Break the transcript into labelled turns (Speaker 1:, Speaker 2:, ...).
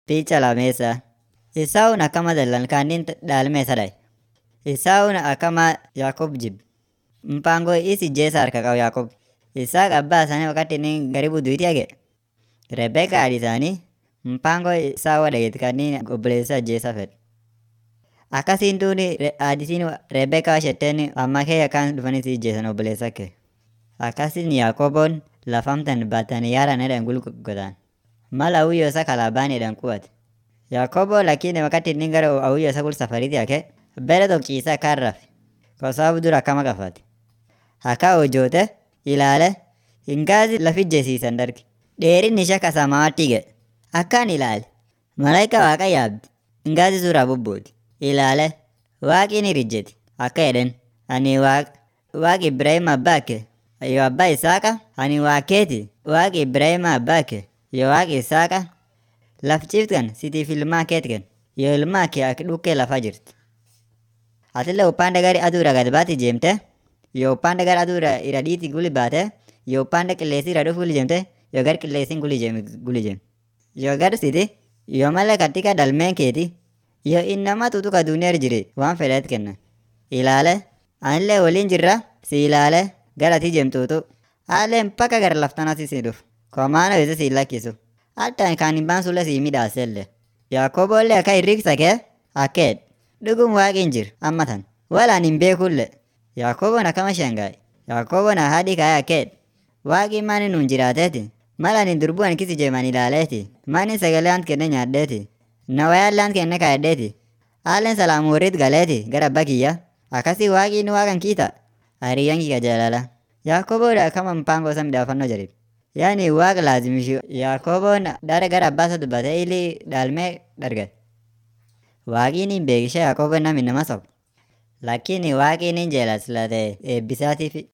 Speaker 1: Picha lamesa. Esauun akkama dallan kaannin dhaalme isa dhaye. Esaawun akkama Yaaqoob jibbe. Mpango is ijjeesa harka qabu Yaaqoob. Isaaq abbaa isaanii wakati inni garibu duuti hage. Rebeka haadhi isaanii mpango Esaawa dhageeti kanniin obboleessa ajjeesa fedhe. Akkasiin duuni haadhitiin Rebeka shetteen amma kee akkaan dhufanii si ijjeesan obboleessa kee. Akkasiin Yaaqooboon lafamtan baatanii yaaran jedhan gulgotaan. Mal awuyyoo isa kalaabaan jedhan qubate. Yaaqoobo lakini wakati inni gara awuyyoo isa gul safariiti hake bere tokko ciisee akkaan rafe. Kwa sababu dura akkama qafate. Akka hojjoote ilaale hingaasi lafi ijjeesiisan darge. Dheerinni ishee akka samaatti ga'e. Akkaan ilaale. Malaayika waaqa yaabdi. Hingaasi suuraa bubbuuti. Ilaale waaqni ni rijjeti. Akka jedhen ani waaqa waaqi Ibrahim abbaa kee yoo abbaa Isaaqa ani waaqeeti waaqi Ibrahim abbaa kee yoo waaqi Isaaqa laf ciftan sitiif ilmaa keet kenna yoo ilmaa kee akka dhukkee lafaa jirti. Atillee upande gari aduudha gad baati jeemte yoo upande gara aduudha ira dhiiti guli baate yoo upande qilleensi ira dhufu guli jeemte yoo gar qilleensiin guli jeem guli jeem. Yoo gar siti yoo malee katika dalmeen keeti yoo innama tutuka duuniyaa jire waan fedheet kenna. Ilaale anillee waliin jirra si ilaale gara ati jeemtuutu haallee mpaka gara laftanasi si dhufu. Komaana wese si lakkisu. Hatta kan hin baansullee si midhaasellee. Yaaqooboollee akka hirriksa kee akkeed. Dhugum waaqin jir ammatan. Walaan hin beekullee. Yaaqooboon akkama shangaa'e. Yaaqooboon haadhi kaa'e akkeed. Waaqin maani nuun jiraateeti. Malaan hin durbu'an kisi jeeman ilaaleeti. Maani sagalee ant kenne nyaaddeeti. Nawayaan lant kenne kaa'eddeeti. Haalleen salaamu warriit galeeti gara abbaa kiyya. Akkasii waaqin waaqan kiita. Hariyyaan kiyya jaalala. Yaaqooboodha akkama mpango isa midhaafannoo jedhe. Yaani waaqa laazimishu Yaaqooboon dara gara abbaa isa dubbate ili dhaalmee dargate. Waaqiin hin beekishe Yaaqooboon nam innama soba. Lakini waaqiin hin jeelas late eebbisaatiif